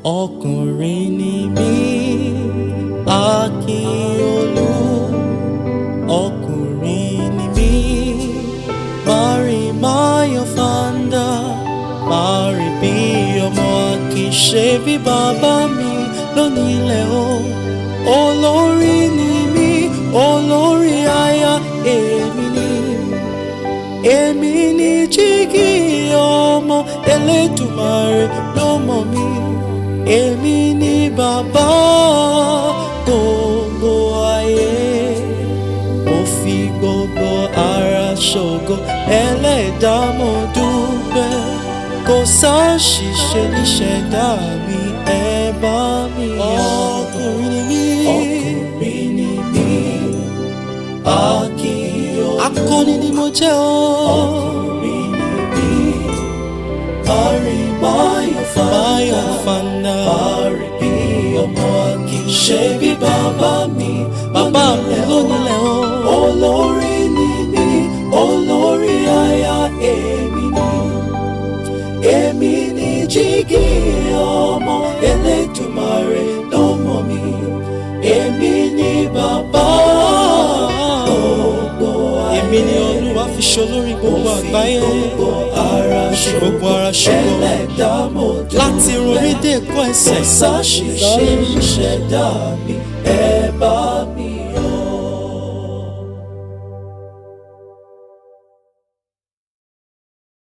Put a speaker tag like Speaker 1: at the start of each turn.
Speaker 1: ọkùnrin ni mí Akíolú ọkùnrin ni mí mari mayo fanda mari bí ọmọ Akínṣe bí bàbá mi lónílẹ̀ o olórí ni mí olórí aya èmi ni èmi ni jígí ọmọ Elédùmarè ló mọ̀ mí èmi ni bàbá gbogbo ayé mo fi gbogbo ara ṣògo ẹlẹ́dàá mo dúpẹ́ kò sáṣìṣe níṣẹ̀dá mi ẹ bá mi yọ̀. ọkùnrin ni mí ọkùnrin ni mí Akíolú akọni ni mo jẹ́ o. ọkùnrin ni mí Bari Mayo Fanda Fanda Bari bí ọmọ Akínṣe bí bàbá mi bàbá mi lónílẹ̀ o. olórí ni mí olórí aya èmi ni èmi ni jígí ọmọ Elédùmarè ló mọ̀ mí èmi ni bàbá gbogbo ayé
Speaker 2: èmi ni olúwa fi ṣolórí gbogbo àgbáyé
Speaker 1: gbogbo ara
Speaker 2: gbogbo ara ṣògo
Speaker 1: ẹlẹ́dàá mo dúpẹ́
Speaker 2: láti rorí dé ẹ̀kọ́ ẹsẹ̀
Speaker 1: sáṣìṣe ìṣẹ̀dá mi ẹ bá mi